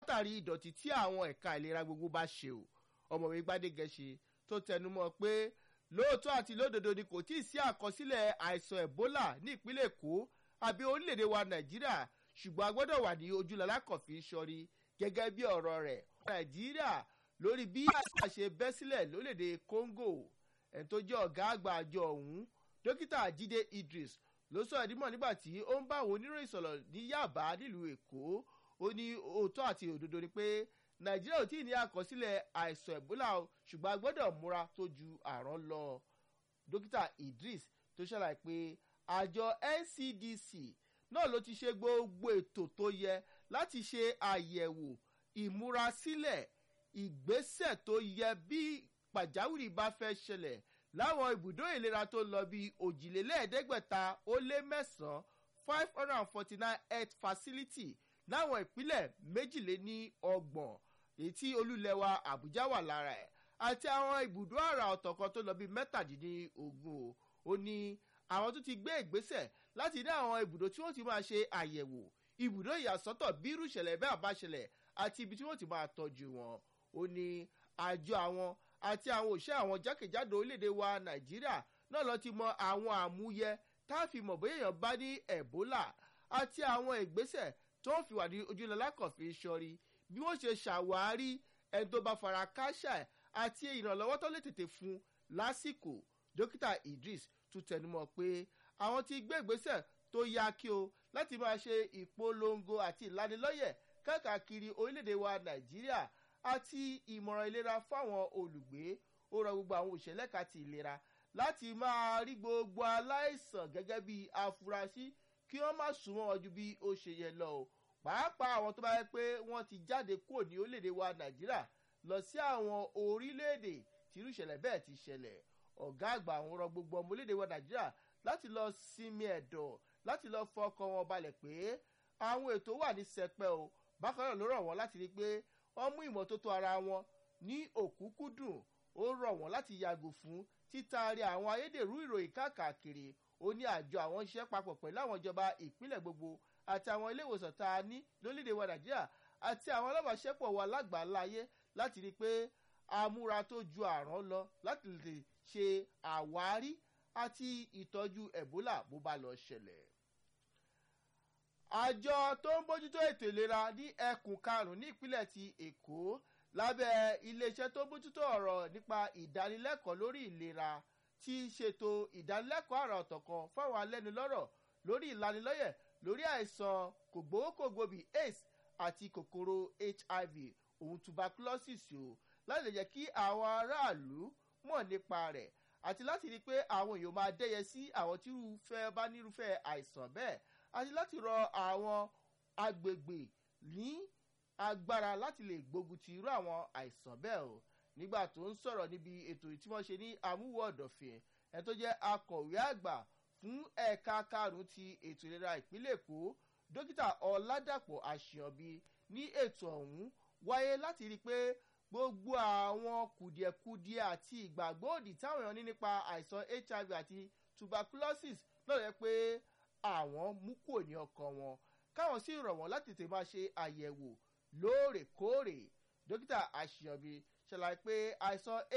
látàrí ìdọ̀tí tí àwọn ẹ̀ka ìlera gbogbo bá ṣe o ọmọwé gbadegẹṣe tó tẹnumọ́ pé lóòótọ́ àti lódodo ni kò tíì sí àkọsílẹ̀ àìsàn ebola ní ìpínlẹ̀ èkó àbí orílẹ̀-èdè wa nàìjíríà ṣùgbọ́n a gbọ́dọ̀ wà ní ojúlọ́lá kọ̀fí sọ́rí gẹ́gẹ́ bí ọ̀rọ̀ rẹ̀ nàìjíríà lórí bí àìsàn ṣe bẹ́ sílẹ̀ lórílẹ̀-èdè congo ẹ̀ tó jẹ́ ọ̀gá àgbà àjọ ọ̀hún dókítà jíde idris ló sọ ìdímọ̀ nígbà tí ó ń bá àwọn oníròyìn sọ̀rọ̀ ní yàbá nílùú èkó ó ní òótọ́ àti òdodo ni pé nàìjíríà ò tí ì ní àkọsílẹ̀ àìsàn ebola o ṣùgbọ́n a gbọ́dọ̀ múra tó ju àrán lọ dókítà idris tó ṣàlàyé pé àjọ ncdc náà ló ti ṣe gbogbo ètò tó yẹ láti ṣe àyẹ̀wò ìmúrasílẹ̀ ìgbésẹ̀ tó yẹ bí pàjáwìrì bá fẹ́ ṣẹlẹ̀ láwọn ibùdó ìlera tó lọ bí òjìlélẹ́ẹ̀ẹ́dẹ́gbẹ̀ta ó lé mẹ́sàn-án five hundred and forty nine health facility láwọn ìpínlẹ̀ méjìléní ọgbọ̀n èyí tí olúlẹ̀wà àbújá wà lára ẹ̀ àti àwọn ibùdó àrà ọ̀tọ̀ kan tó lọ bí mẹ́tàdínlógún o ó ní àwọn tó ti gbé ìgbésẹ̀ láti ní àwọn ibùdó tí wọ́n ti máa ṣe àyẹ̀wò ibùdó ìyàsọ́tọ̀ bí irú ìṣẹ̀lẹ̀ bẹ́ẹ̀ bá ṣẹlẹ̀ àti ibi tí wọ́n ti máa tọ́jú wọn ó ní àjọ àwọn àti àwọn òṣìṣẹ́ àwọn jákèjádò orílẹ̀-èdè wa nàìjíríà náà lọ ti mọ àwọn àmúyẹ tá a fi mọ̀ bóyá èèyàn bá ní ebola àti àwọn ìgbésẹ̀ tó ń fi wà ní ojúlọ́lá kọ̀fí sọ́rí bí wọ́n ṣe ṣàwárí ẹni tó bá fara káṣá ẹ̀ àti ìrànlọ́wọ́ tó lè tètè fún lásìkò dókítà idris tún tẹnumọ́ pé àwọn ti gbé ìgbésẹ̀ tó yá kí o láti máa ṣe ìpolongo àti ìlanilọ́yẹ̀ káàkiri orílẹ̀-èdè wa nàìjíríà àti ìmọ̀ràn ìlera fáwọn olùgbé ó rọ gbogbo àwọn òṣèlẹ́ka ti ìlera láti máa rí gbogbo aláìsàn gẹ́gẹ́ bí afurasí kí wọ́n má súnmọ́ wọn ju bí ó ṣe yẹ lọ o pàápàá àwọn tó bá yẹ pé wọ́n ti jáde kúrò ní orílẹ̀-èdè wa nàìjíríà lọ sí àwọn orílẹ̀-èdè tí irú ìṣẹ̀lẹ̀ bẹ́ẹ̀ ti ṣẹlẹ̀ ọ̀gá àgbà àwọn rọ gbogbo ọmọ orílẹ̀-èdè wa nàìjíríà láti lọ sinmi ẹ̀dọ̀ láti lọ fọkàn wọn balẹ̀ pé àwọn ètò wà ní sẹpẹ́ o bákan náà ló rọ̀ wọ́n láti rí i pé wọ́n mú ìmọ́tótó ara wọn ní òkúkúdùn ó rọ̀ wọ́n láti yàgò fún títaari àwọn ayédèrú ìròyìn káàkiri ó ní àjọ àwọn iṣẹ́ papọ̀ pẹ̀lú àwọn ìjọba ìpínlẹ̀ gbogbo àti àwọn ilé ìwòsàn tá a ní lórílẹ̀‐èdè wa nàìjíríà àti àwọn alábàáṣẹ́pọ̀ wa lágbàáláyé láti rí i pé amúra tó ju àrán lọ láti lè ṣe àwárí àti ìtọ́jú ebola bó bá lọ ṣẹlẹ̀ àjọ tó ń bójútó ètò ìlera ní ẹkùn karùnún ní ìpínlẹ̀ ti èkó lábẹ́ iléeṣẹ́ tó ń bójútó ọ̀rọ̀ nípa ìdánilẹ́kọ̀ọ́ lórí ìlera ti ṣètò ìdánilẹ́kọ̀ọ́ àrà ọ̀tọ̀ kan fáwọn alẹ́nulọ́rọ̀ lórí ìlanilọ́yẹ̀ lórí àìsàn kògbówókògbò bíi aids àti kòkòrò hiv òun tuberculosis o láti lè jẹ́ kí àwọn aráàlú mọ̀ nípa rẹ̀ àti láti rí i pé àwọn èèyàn máa dẹ́yẹ sí àwọn tí irúfẹ́ bá nírúfẹ́ àìsàn bẹ́ẹ̀ àti láti rọ àwọn agbègbè ní agbára láti lè gbógun ti irú àwọn àìsàn bẹ́ẹ̀ o nígbà tó ń sọ̀rọ̀ níbi ètò tí wọ́n ṣe ní amúwọ̀ ọ̀dọ̀fìn ẹ̀ tó jẹ́ akọ̀wé àgbà fún ẹ̀ka karùn-ún ti ètò ìlera ìpínlẹ̀ èkó dókítà ọ̀làdàpọ̀ àṣìyànbí ní ètò ọ̀hún wáyé láti rí i pé gbogbo àwọn kùdìẹ̀kudiẹ àti ìgbàgbọ́ òdì táwọn èèyàn ní nípa àìsàn hiv àti tuberculosis náà yẹ pé àwọn mú kúrò ní ọkàn wọn káwọn sì rọ̀ wọ́n láti tètè máa ṣe àyẹ̀wò lóòrèkóòrè dókítà àṣìyànbí ṣàlàyé pé àìsàn